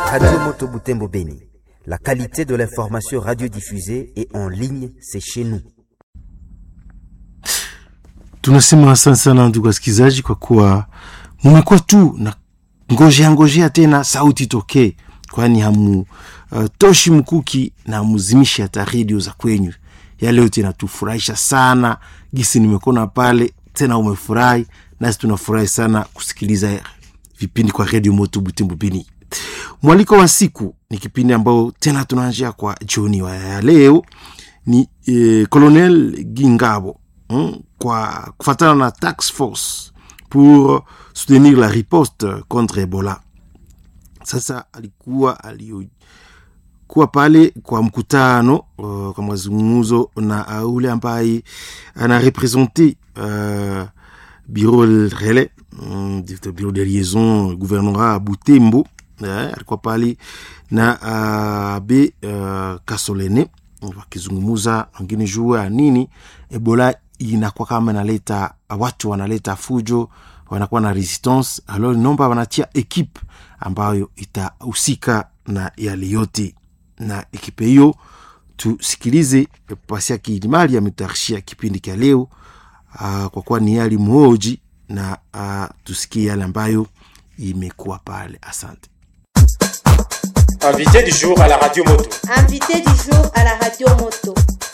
Radio Moto Butembo Beni. La qualité de l'information radiodiffusée et en ligne, c'est chez nous. Tunasema asante sana ndugu wasikilizaji, kwa kuwa mumekuwa tu na ngojea ngojea tena sauti tokee, kwani hamu uh, toshi mkuki na hamuzimishe hata redio za kwenyu. Yale yote inatufurahisha sana, gisi nimekona pale tena, umefurahi nasi tunafurahi sana kusikiliza vipindi kwa redio Moto Butembo Beni. Mwaliko wa siku ni kipindi ambao tena tunaanjia kwa jioni wa ya leo ni eh, Colonel Gingabo mm, kwa kufatana na tax force pour soutenir la riposte contre Ebola. Sasa alikuwa alikuwa pale kwa mkutano uh, kwa mazungumzo na uh, ule ambaye anarepresente uh, bureau relais mm, bureau de liaison gouvernorat Butembo eh, alikuwa pale na uh, be uh, Kasolene wakizungumuza wengine juu ya nini Ebola inakuwa kama inaleta watu wanaleta fujo, wanakuwa na resistance. Alors nomba wanatia ekipe ambayo itahusika na yale yote, na ekipe hiyo tusikilize. Pasia Kilimali ametayarishia kipindi cha leo uh, kwa kuwa ni yali mhoji na uh, tusikie yale ambayo imekuwa pale. Asante. Invité du jour à la radio moto. Invité du jour à la radio moto.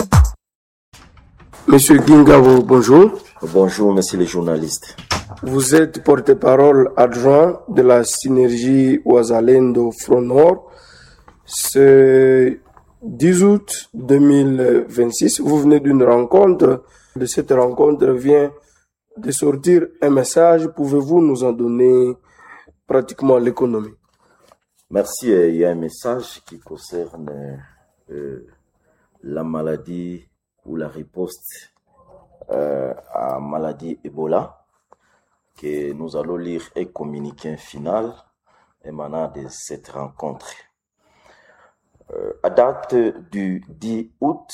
Monsieur Gingabo, bonjour. Bonjour, monsieur le journaliste. Vous êtes porte-parole adjoint de la synergie Ouazalendo Front Nord. Ce 10 août 2026, vous venez d'une rencontre. De cette rencontre vient de sortir un message. Pouvez-vous nous en donner pratiquement l'économie Merci. euh, Il y a un message qui concerne euh, la maladie ou la riposte euh, à maladie Ebola que nous allons lire et communiquer un final émanant de cette rencontre. Euh, à date du 10 août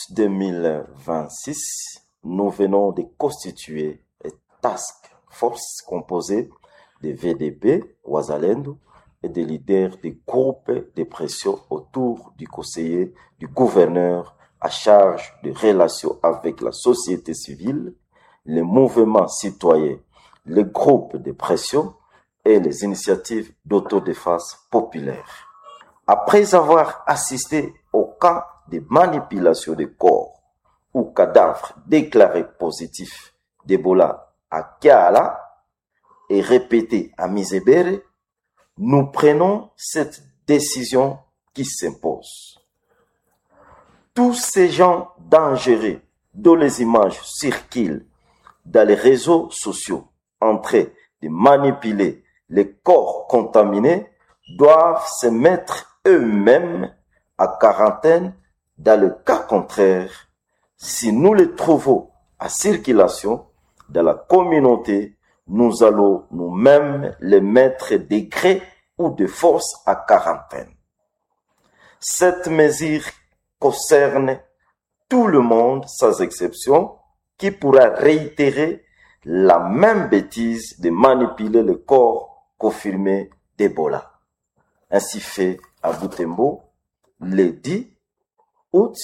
2026, nous venons de constituer une task force composée de VDP, Ouazalendo, et des leaders des groupes de pression autour du conseiller du gouverneur à charge de relations avec la société civile, les mouvements citoyens, les groupes de pression et les initiatives d'autodéfense populaire. Après avoir assisté au cas de manipulation de corps ou cadavres déclarés positifs d'Ebola à Kiala et répété à Misebere, nous prenons cette décision qui s'impose. Tous ces gens dangereux dont les images circulent dans les réseaux sociaux en train de manipuler les corps contaminés doivent se mettre eux-mêmes à quarantaine dans le cas contraire si nous les trouvons à circulation dans la communauté nous allons nous-mêmes les mettre de gré ou de force à quarantaine. Cette mesure concerne tout le monde sans exception qui pourra réitérer la même bêtise de manipuler le corps confirmé d'Ebola. Ainsi fait à Butembo le 10 août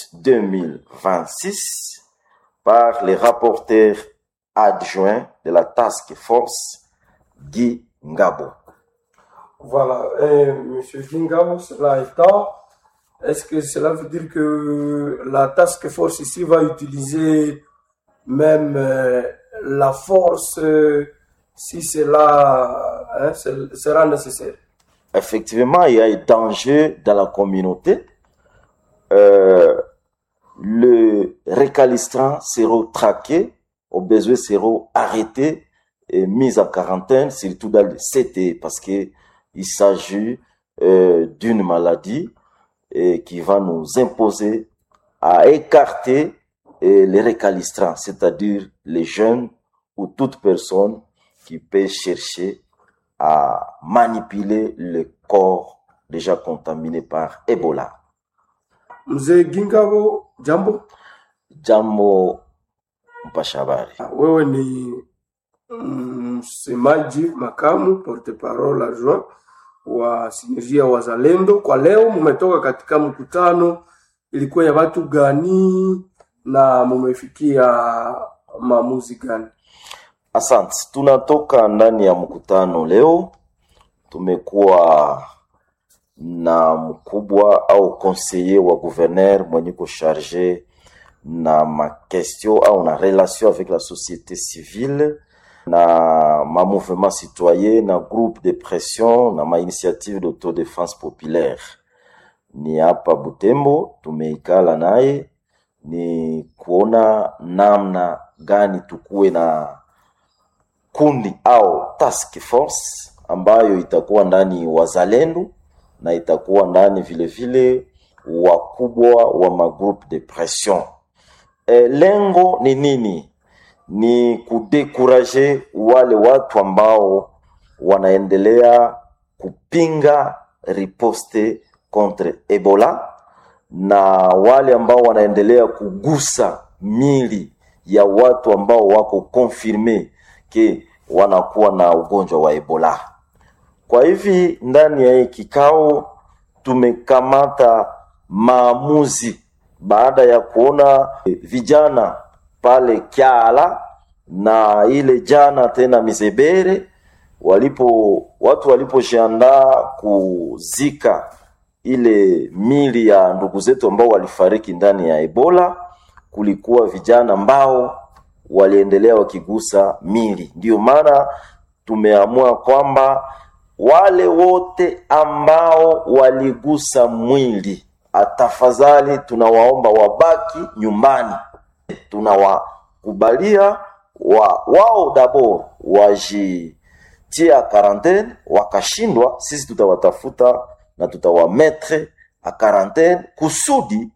2026 par les rapporteurs adjoint de la task force Guy Ngabo. Voilà, et Monsieur Gingabo, cela étant, est-ce que cela veut dire que la task force ici va utiliser même euh, la force euh, si cela hein, ce- sera nécessaire Effectivement, il y a un danger dans la communauté. Euh, le récalistrant sera traqué, au besoin sera arrêté et mis en quarantaine, surtout dans le CT, parce que il s'agit euh, d'une maladie et qui va nous imposer à écarter euh, les récalistrants, c'est-à-dire les jeunes ou toute personne qui peut chercher à manipuler le corps déjà contaminé par Ebola. Mzee Gingabo, jambo. Jambo mpasha habari. Wewe ni msemaji makamu porte parole adjoint wa sinergia wazalendo. Kwa leo mumetoka katika mkutano, ilikuwa ya watu gani na mumefikia maamuzi gani? Asante, tunatoka ndani ya mkutano leo. Tumekuwa na mkubwa au conseiller wa gouverneur mwenye ko charge na ma question au na relation avec la société civile na ma mouvement citoyen na groupe de pression na ma initiative d'autodéfense populaire. Ni hapa Butembo, tumeikala naye ni kuona namna gani tukuwe na kundi au task force ambayo itakuwa ndani wazalendo na itakuwa ndani vile vile wakubwa wa magroupe de pression. E, lengo ni nini? Ni kudekuraje wale watu ambao wanaendelea kupinga riposte contre Ebola na wale ambao wanaendelea kugusa mili ya watu ambao wako confirme ke wanakuwa na ugonjwa wa Ebola. Kwa hivi ndani ya hii kikao tumekamata maamuzi baada ya kuona vijana pale Kyala na ile jana tena Mizebere walipo watu walipojiandaa kuzika ile mili ya ndugu zetu ambao walifariki ndani ya Ebola, kulikuwa vijana ambao waliendelea wakigusa mili. Ndiyo maana tumeamua kwamba wale wote ambao waligusa mwili, atafadhali tunawaomba wabaki nyumbani. Tunawakubalia wa, wao dabor wajitia quarantaine, wakashindwa, sisi tutawatafuta na tutawametre a quarantaine kusudi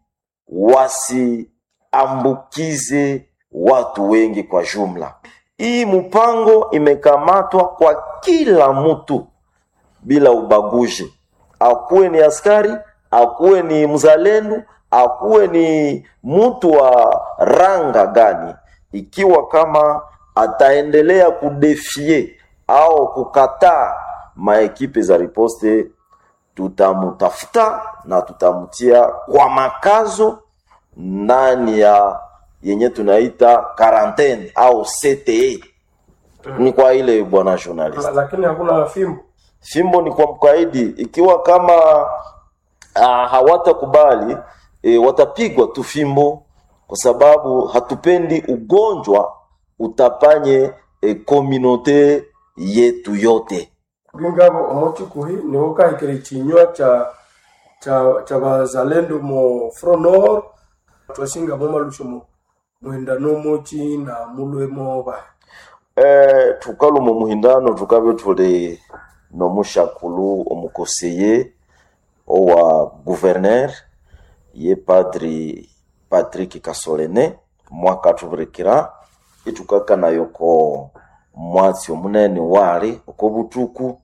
wasiambukize watu wengi kwa jumla. Hii mpango imekamatwa kwa kila mtu bila ubaguzi, akuwe ni askari, akuwe ni mzalendo, akuwe ni mtu wa ranga gani, ikiwa kama ataendelea kudefie au kukataa maekipe za riposte, tutamutafuta na tutamtia kwa makazo ndani ya yenye tunaita quarantaine au CTE. Ni kwa ile bwana journalist. Lakini hakuna fimbo. Fimbo ni kwa mkaidi, ikiwa kama uh, hawatakubali e, watapigwa tu fimbo, kwa sababu hatupendi ugonjwa utapanye e, komunote yetu yote. Bwingabo omochikuhi niho kahikire chinywa cha cha cha bazalendo mo Front Nord twashinga mo malusho mo mwenda no mochi na mulwemo ba Eh, tukalumu muhindano tukabe tuli nomushakulu omukoseye owa gouverneur ye padri Patrick Kasolene mwaka tubirekera itukakana yoko mwatsi omunene wali oko butuku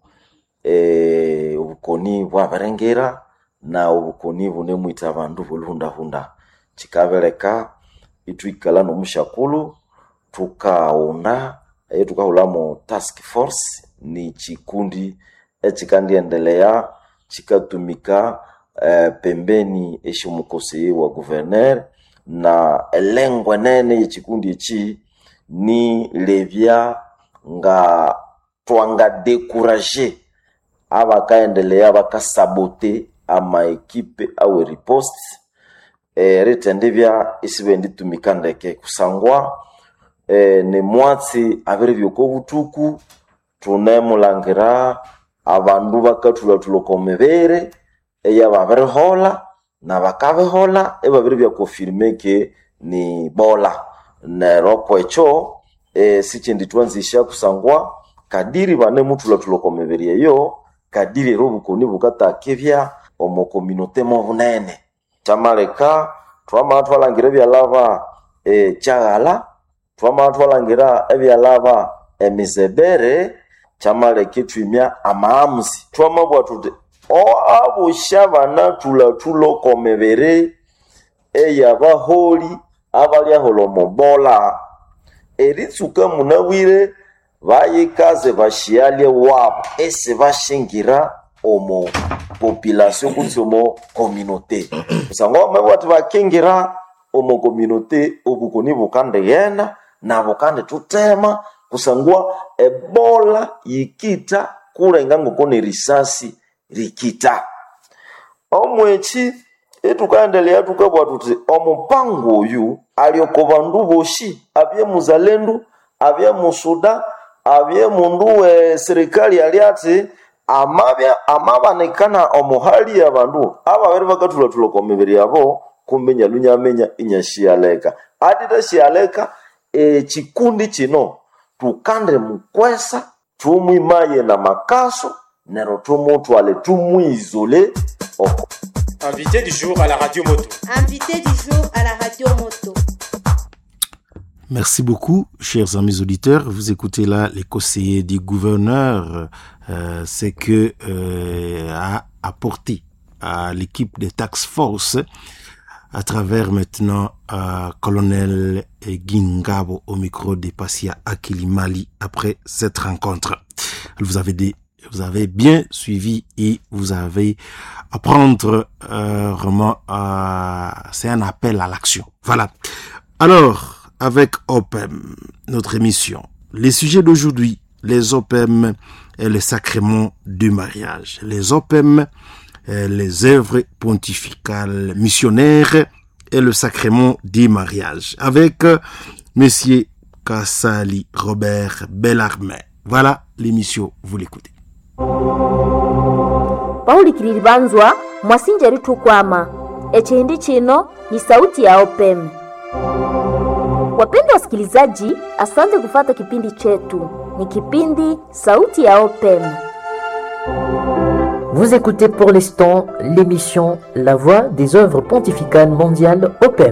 eh, obukoni bwaberengera na obukoni bune mwita abandu bulundahunda chikabeleka itwikala nomushakulu tukaunda eh, tukahulamo task force ni chikundi echikandiendelea chikatumika eh, pembeni eshimukoseye wa guverner na elengwa nene yechikundi echi ni levya nga twanga dekuraje abakaendelea bakasabote ama ekipe awe riposte e, ritendivya isibenditumika ndeke kusangwa e, ni mwatsi abiri byoko butuku tunemulangira abandu bakathulathuloka omibiri eya babirihola na bakabihola ebabiri byakonfirme ke ni bola nero kwecho e, sichindi twanzisha kusangwa kadiri bane muthulathulaka omibiri eyo kadiri era obukoni bukatakebya omu kominote mo bunene kyamaleka twamala twalangira ebyalaba e, kyaghala twamala twalangira ebyalaba emizebere kyamaleka ithwimya amaamuzi twamabwa tuti o abusha banathulathulaka omibiri eyabaholi abalyahola omubola eritsuka munabwire bayikaze bashialye wabo esi bashingira omo population kutsi omo communauté kusangwa bamwe bati bakingira omo communauté obukoni bukandighenda nabo kandi tutema kusangwa ebola yikita kulenga ngoko ni risasi rikita omweki etukaendelea tukabwa tuti omupango oyu alioko bandu boshi abye muzalendo abye musuda abye mundu we serikali ali ati amabya amabanikana omuhali ya bandu ababiri bakathulatula kwa mibiri yabo kumbe nyalunyamenya inyashiyaleka atita shiyaleka ekikundi kino tukande mukwesa tumwimaye na makaso nero tumutwale tumwizole oko Invité du jour à la radio moto. Invité du jour à la radio moto. Merci beaucoup, chers amis auditeurs. Vous écoutez là les conseillers du gouverneur, euh, c'est que euh, a apporté à l'équipe des tax force à travers maintenant euh, colonel Gingabo au micro de Passia Akilimali après cette rencontre. Vous avez des vous avez bien suivi et vous avez à prendre euh, vraiment euh, c'est un appel à l'action. Voilà. Alors avec OPEM, notre émission, les sujets d'aujourd'hui, les OPEM et les sacrements du mariage, les OPEM, et les œuvres pontificales missionnaires et le sacrement du mariage avec euh, Monsieur Kassali Robert Bellarmin. Voilà l'émission, vous l'écoutez. paulikilili banzwa mwasinja litukwama echihindi chino ni sauti ya opem wapendwa wasikilizaji asante kufata kipindi chetu ni kipindi sauti ya opem Vous écoutez pour l'instant l'émission La Voix des œuvres pontificales mondiales OPEM.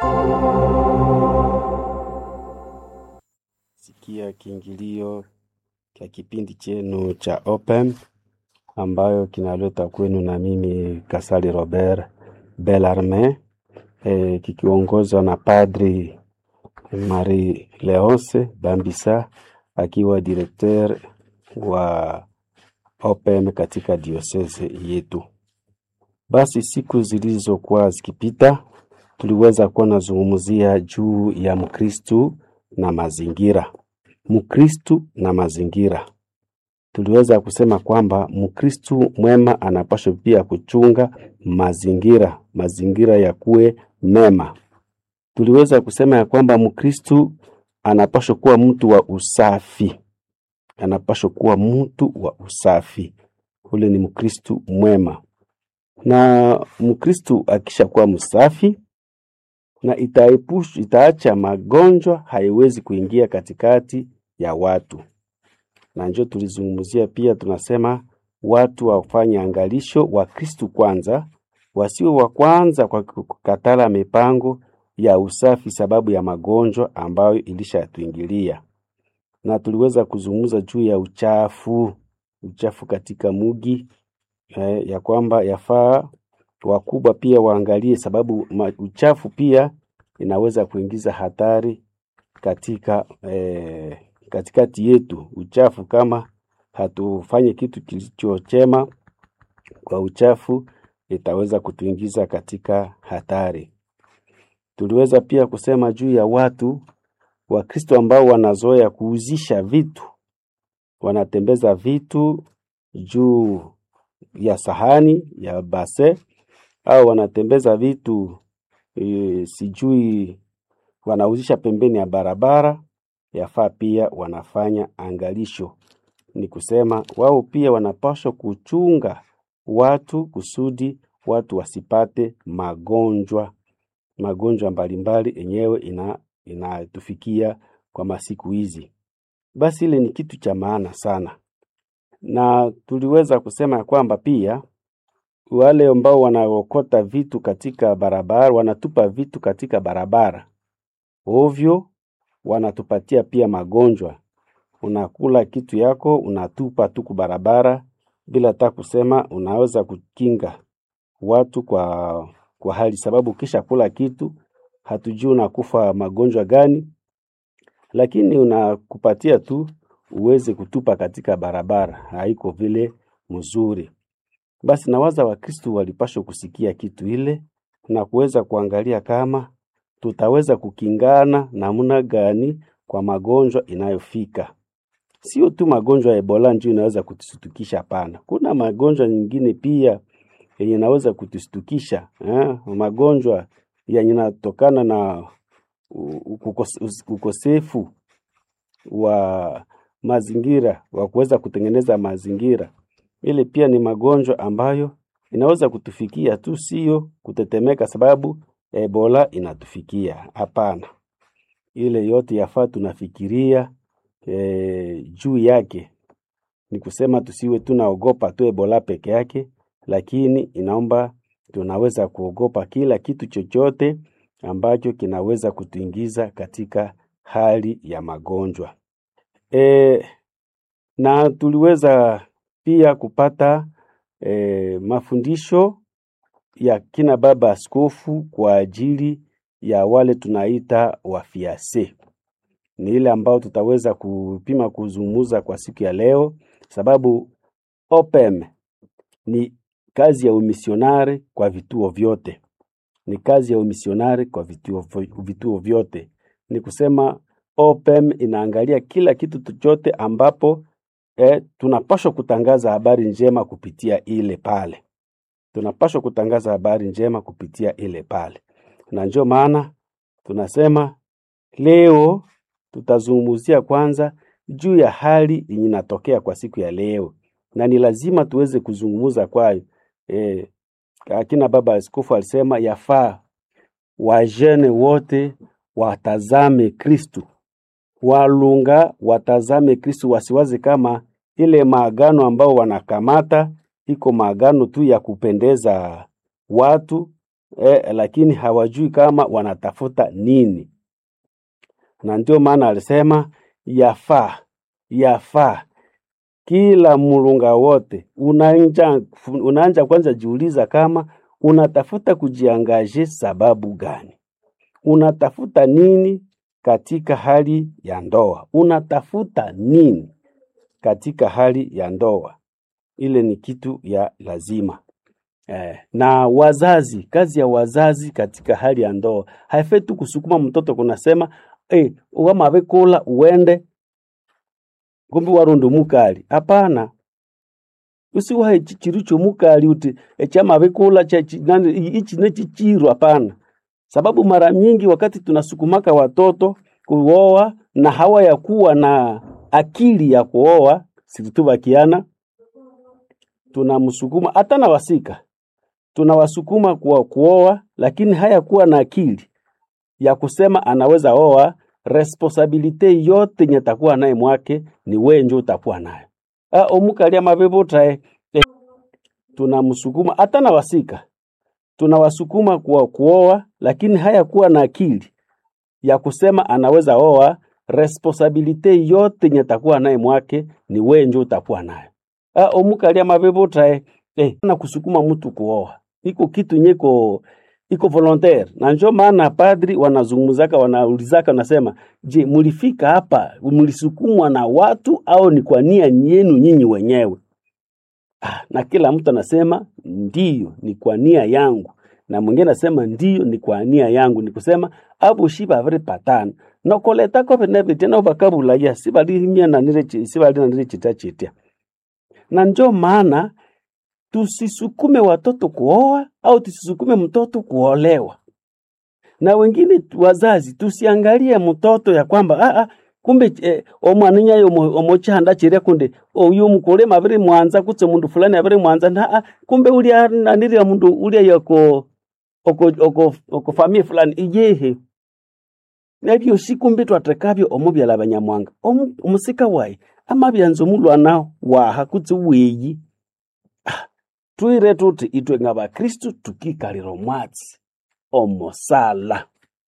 sikia kiingilio cha kipindi chenu cha Open ambayo kinaleta kwenu na mimi Kasali Robert Bellarmin e, kikiongozwa na Padri Marie Leonce Bambisa akiwa directeur wa Open katika diocese yetu. Basi siku zilizokuwa zikipita, tuliweza kuwa nazungumzia juu ya Mkristu na mazingira. Mkristu na mazingira. Tuliweza kusema kwamba Mkristu mwema anapaswa pia kuchunga mazingira, mazingira ya kuwe mema. Tuliweza kusema ya kwamba Mkristu anapaswa kuwa mtu wa usafi, anapaswa kuwa mtu wa usafi. Ule ni Mkristu mwema, na Mkristu akishakuwa msafi na itaepush, itaacha magonjwa haiwezi kuingia katikati ya watu. Na njo tulizungumzia pia, tunasema watu wafanye angalisho, wa Kristu kwanza, wasiwe wa kwanza kwa kukatala mipango ya usafi sababu ya magonjwa ambayo ilishatuingilia. Na tuliweza kuzungumza juu ya uchafu, uchafu katika mugi eh, ya kwamba yafaa wakubwa pia waangalie, sababu ma, uchafu pia inaweza kuingiza hatari katika eh, katikati yetu. Uchafu kama hatufanye kitu kilichochema kwa uchafu, itaweza kutuingiza katika hatari. Tuliweza pia kusema juu ya watu Wakristo ambao wanazoea kuuzisha vitu, wanatembeza vitu juu ya sahani ya base au wanatembeza vitu e, sijui wanauzisha pembeni ya barabara, yafaa pia wanafanya angalisho. Ni kusema wao pia wanapaswa kuchunga watu kusudi watu wasipate magonjwa magonjwa mbalimbali yenyewe ina inatufikia kwa masiku hizi. Basi ile ni kitu cha maana sana, na tuliweza kusema ya kwamba pia wale ambao wanaokota vitu katika barabara, wanatupa vitu katika barabara ovyo, wanatupatia pia magonjwa. Unakula kitu yako unatupa tu barabara bila hata kusema, unaweza kukinga watu kwa kwa hali, sababu ukisha kula kitu hatujui unakufa magonjwa gani, lakini unakupatia tu uweze kutupa katika barabara, haiko vile mzuri. basi nawaza Wakristo walipashwa kusikia kitu ile na kuweza kuangalia kama tutaweza kukingana namna gani kwa magonjwa inayofika. Sio tu magonjwa ya Ebola ndio inaweza kutusitukisha, hapana. Kuna magonjwa nyingine pia yenye inaweza kutusitukisha eh? Magonjwa yenye inatokana na u- ukos- ukosefu wa mazingira wa kuweza kutengeneza mazingira. Ile pia ni magonjwa ambayo inaweza kutufikia tu, sio kutetemeka sababu Ebola inatufikia. Hapana, ile yote yafaa tunafikiria e, juu yake. Ni kusema tusiwe tunaogopa tu Ebola peke yake, lakini inaomba tunaweza kuogopa kila kitu chochote ambacho kinaweza kutuingiza katika hali ya magonjwa. E, na tuliweza pia kupata e, mafundisho ya kina baba askofu kwa ajili ya wale tunaita wafiase. Ni ile ambao tutaweza kupima kuzungumza kwa siku ya leo, sababu OPEM ni kazi ya umisionari kwa vituo vyote, ni kazi ya umisionari kwa vituo, vituo vyote. Ni kusema OPEM inaangalia kila kitu chochote ambapo eh, tunapaswa kutangaza habari njema kupitia ile pale tunapaswa kutangaza habari njema kupitia ile pale, na ndio maana tunasema leo tutazungumzia kwanza juu ya hali yenye inatokea kwa siku ya leo, na ni lazima tuweze kuzungumza kwayo. E, akina baba askofu alisema yafaa wajene wote watazame Kristu, walunga watazame Kristu, wasiwaze kama ile maagano ambao wanakamata iko maagano tu ya kupendeza watu eh, lakini hawajui kama wanatafuta nini, na ndio maana alisema yafaa yafaa kila mulunga wote unaanja, unaanja kwanza jiuliza kama unatafuta kujiangaje sababu gani, unatafuta nini katika hali ya ndoa, unatafuta nini katika hali ya ndoa ile ni kitu ya lazima eh. Na wazazi, kazi ya wazazi katika hali ya ndoa haifai tu kusukuma mtoto kunasema eh, wamavekula uende kumbi warundo mukali. Hapana, usiwahe chichiru mukali uti echamavekula ichi nechichiru. Hapana, sababu mara nyingi wakati tunasukumaka watoto kuoa na hawa ya kuwa na akili ya kuoa situtubakiana tunamsukuma hata na wasika tunawasukuma kwa kuoa, lakini hayakuwa na akili ya kusema anaweza oa. Responsabilite yote nye takuwa naye mwake ni wewe ndio utakuwa nayo. Ah, omukalia mavevota eh, tunamsukuma hata na wasika tunawasukuma kwa kuoa, lakini hayakuwa na akili ya kusema anaweza oa. Responsabilite yote nye takuwa naye mwake ni wewe ndio utakuwa nayo ah, omukalia mavevota eh, eh, na kusukuma mtu kuoa iko kitu nyeko iko volontaire, na njo maana padri wanazungumzaka wanaulizaka, nasema je, mulifika hapa mulisukumwa na watu au ni kwa nia yenu nyinyi wenyewe? Ah, na kila mtu anasema ndiyo, ni kwa nia yangu, na mwingine anasema ndiyo, ni kwa nia yangu. Ni kusema abo shiba vile patana nokoletako veneve tena bakabulaya sibalimia nanire sibali nanire chita chitia na njo maana tusisukume watoto kuoa au tusisukume mtoto kuolewa. Na wengine wazazi tusiangalie mtoto ya kwamba ah, ah, kumbe eh, omwana nyayo omochanda chiria kunde oyu mukule maviri mwanza kutse mundu fulani aviri mwanza na ah, kumbe ulia naniri mundu ulia yako oko oko oko family fulani ijehe nabyo sikumbe twatekabyo omubyala banyamwanga omusika wayi amabyanza omulwana waha kutse weyi twire tuti itwe nga bakristu tukikalira omwatsi omosala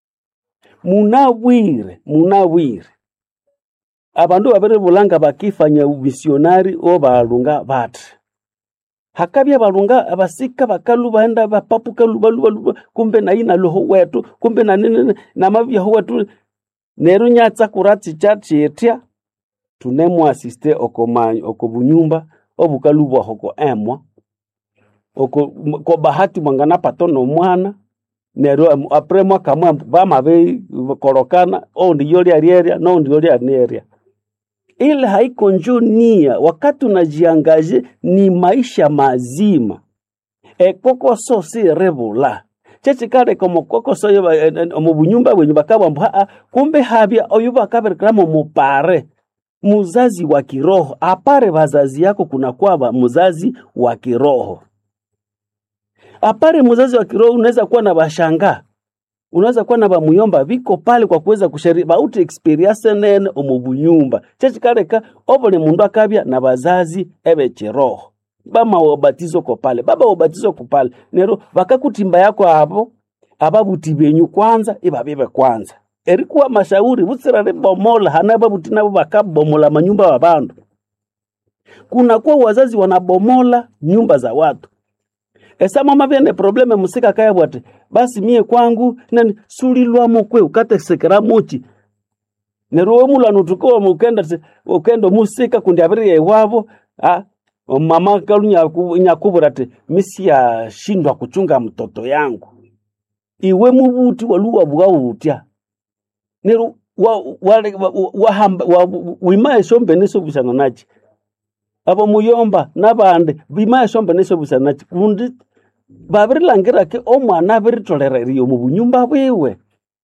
munabwire munabwire abandu babiri bulanga bakifanya umisionari obalunga bati hakabya balunga abasika bakalu baenda bapapu kalu balu balu kumbe na ina loho wetu kumbe na nini na mabya ho wetu neru nyatsa kuratsi chatchitya tunemu asiste okomanyi okobunyumba obukalu bwahoko emwa oko m- ko bahati mwangana pato no mwana neryo am- apre mwaka mwa bamabe korokana oundi yolia rieria noundi yolia nieria ile haiko njo nia wakati unajiangaje ni maisha mazima ekokoso si revula chechikareka omukokoso oyo ba- en- en- omu bunyumba bwenyu bakabwambu haa kumbe habya oyo bakaberekeramo mupare muzazi wa kiroho apare wazazi yako kuna kwaba muzazi wa kiroho apare muzazi wa kiroho unaweza kuwa na bashanga unaweza kuwa na bamuyomba viko pale kwa kuweza kushari bauti experience nene omu bunyumba chechikareka obuli mundu akabya na bazazi ebe kiroho bama wabatizo ko pale baba wabatizo ko pale nero bakakutimba yako abo ababuti benyu kwanza ibabibe kwanza erikuwa mashauri butsirare bomola hana babuti nabo bakabomola manyumba wa bandu kunakuwa wazazi wanabomola nyumba za watu esa mama vyene probleme musika kaya bwate basi mie kwangu nani sulilwamo kwe ukatesekera muchi neruwe mulano tukowa mukenda tse- ukenda musika kundi abiri iwavo ah, mama kalunyakubura ti misi yashindwa kuchunga mtoto yangu iwe mubuti waluwa bwautya neru wa- wale- wa- wa- wahamba- wa- wimaye shombe nisobusana nachi abo muyomba nabandi bimaye shombe nisobusana nachi kundi babirilangirake omwana abiritolerarie omu bunyumba bwiwe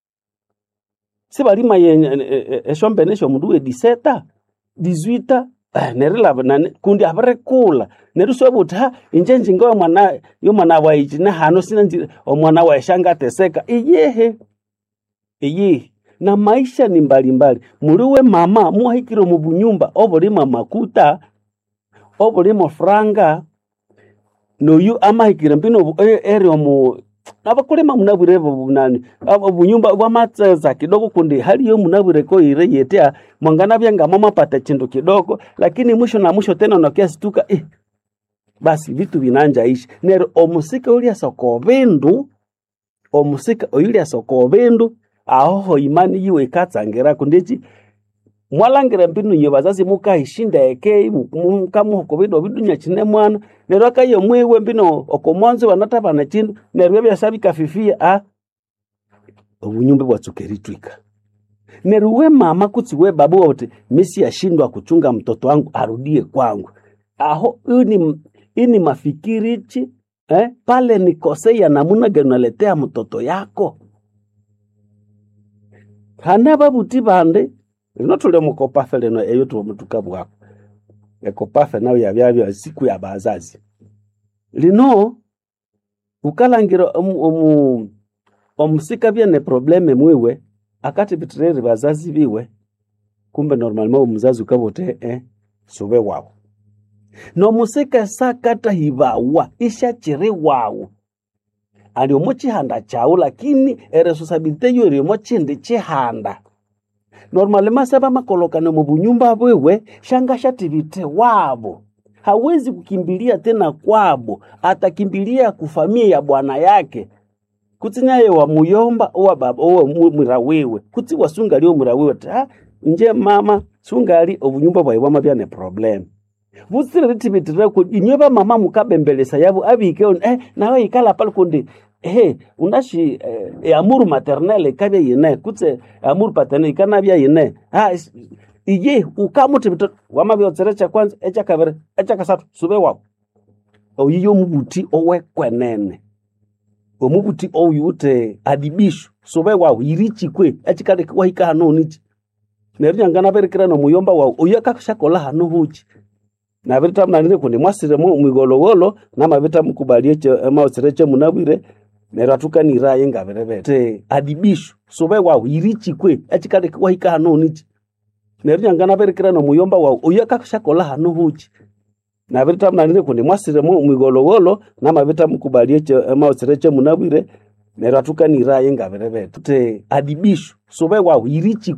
sibalimaye eshombe nesho mundu we diseta dizwita nerilaba nani kundi abirikula neru sobe uthi ha inje njinga omwana yomwana waichi nehano sina nji omwana waishanga ateseka iyehe iyihi na maisha ni mbalimbali muliwe mama muhikire mu bunyumba obulimo makuta obulimo franga noyu amahikire mbino obu- e- eri omu abakulima munabwire bunani obunyumba bwamatseza kidogo kundi haliyo munabwire koire yetea mwangana byanga mama pata chindu kidogo lakini mwisho na mwisho tena nokiasituka eh, basi vitu vinanja ishi nero omusika ulya soko bindu omusika oyulya soko bindu ahoho imani yiwe ikatsangira kundichi mwalangira mbinu nye bazazi mukaishinda eke mukamuhoko bido bidunya chine mwana neryo akayo mwiwe mbino okomwanzo wanatapana chindu neryo byasa bikafifia a obunyumba bwatsukeritwika neryo we mama kutsi we baba wote misi yashindwa kuchunga mtoto wangu arudie kwangu aho ini, ini mafikirichi eh, pale nikosea namuna gani unaletea mtoto yako hana babuti bande lino tuli mukopafe lino eyo tuomutuka bwako ekopafe nayo yabyabya siku ya bazazi lino ukalangira omu- omu- omusika byene probleme mwiwe akati bitireri bazazi biwe kumbe normalma omuzazi ukabote eh, sube wawu nomusika sakata hibawa ishachiri wawu ali omo chihanda chawu lakini eresosabilite yo eri omo chindi chihanda normali masaba makolokane mu bunyumba bwewe shanga shativite wabo hawezi kukimbilia tena kwabo atakimbilia kufamia ya bwana yake kutsi naye wa muyomba owa baba owa mu- mwira wiwe kutsi wasungali omwira wiwe ti ha nje mama sungali obunyumba bwayi bwamabyane problem butsiriri tibitirire ku inywe bamama mukabembelesa yabo abike on eh nawe ikala pale kundi eh unashi eh, eh, amuru maternelle ikabya yine kutse amuru paternelle ikanabya yine ha is- iye ukamuti bito wamabyotsere cha kwanza echa kabiri echa kasatu sube wabo oyiyo mubuti owekwenene omubuti oyute adibisho sube wawu yirichikwe echikale wahika hano nichi neryo nyangana berikira nomuyomba wawu oyo akashakola hano huchi nabirita mnanire kundi mwasire mu mwigolowolo namabita mukubalie maosire chemunabwire neryo atukaniraye ngabirebere te adibisho sube wawu yirichikwe echikale wahika hano nichi neryo nyangana berikira nomuyomba wawu oyo akashakola hano huchi nabirita mnanire kundi mwasire mu mwigolowolo namabita mukubalie maosire chemunabwire neryo atukaniraye ngabirebere te adibisho sube wawu yirichikwe